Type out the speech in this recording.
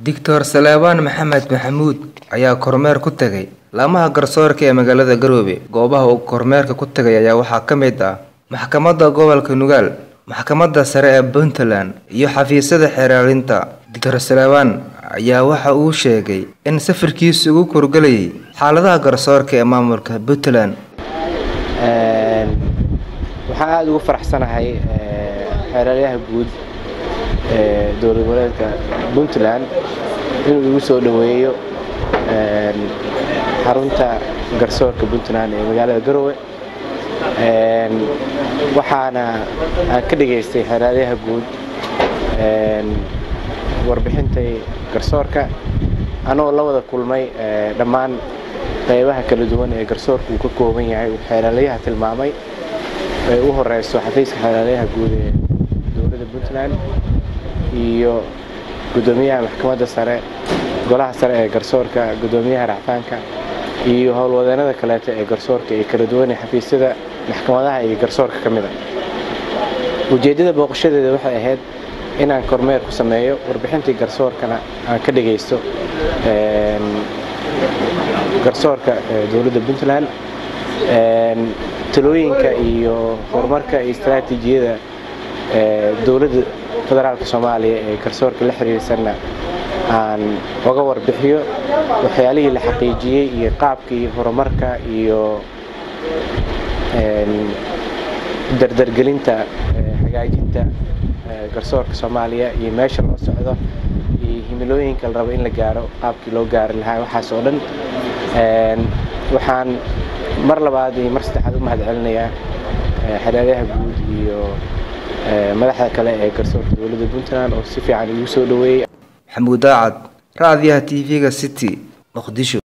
Dictor Salebaan Maxamed Maxamuud ayaa kormeer ku tagay laamaha garsoorka ee magaalada Garowe. Goobaha uu kormeerka ku tagay ayaa waxaa ka mid ah Maxkamadda Gobolka Nugaal, Maxkamadda Sare ee Puntland, iyo xafiisyada xeeraarinta. Dictor Salebaan ayaa waxa uu sheegay in safarkiisu ugu kurgalayay xaaladaha garsoorka ee maamulka Puntland. waxaan aada ugu faraxsanahay xeeraryaha guud ee dowlad goboleedka puntland inuu igu soo dhoweeyo xarunta garsoorka puntland ee magaalada garowe waxaana aan ka dhageystay xeeraryaha guud warbixintay garsoorka anoo la wada kulmay dhammaan qaybaha kala duwan ee garsoorka uu ka kooban yahay uu xeeraryaha tilmaamay ay u horeyso xafiiska xeeraryaha guud ee dowladda puntland iyo gudoomiyaha maxkamadda sare golaha sare ee garsoorka gudoomiyaha racfaanka iyo howlwadeenada kaleeto ee garsoorka ee kala duwan ee xafiisyada maxkamadaha iyo garsoorka ka mida ujeeddada booqashadeeda waxay ahayd inaan kormeer ku sameeyo warbixintii garsoorkana aan ka dhagaysto garsoorka dowladda puntland talooyinka iyo horumarka iyo istaraatiijiyada dowladda federaalka soomaaliya ee garsoorka la xiriirsanna aan oga warbixiyo waxyaalihii la xaqiijiyey iyo qaabkii horumarka iyo dardargelinta hagaajinta garsoorka soomaaliya iyo meesha loo socdo iyo himilooyinka la rabo in la gaaro qaabkii loo gaari lahaa waxaas oo dhan waxaan mar labaad iyo mar saddexaad u mahad celinayaa xereeryaha guud iyo madaxda kale ee garsoorka dowladda puntland oo si fiican igu soo dhoweeyey Maxamuud Daacad, Raadiyaha TV-ga City, Muqdisho.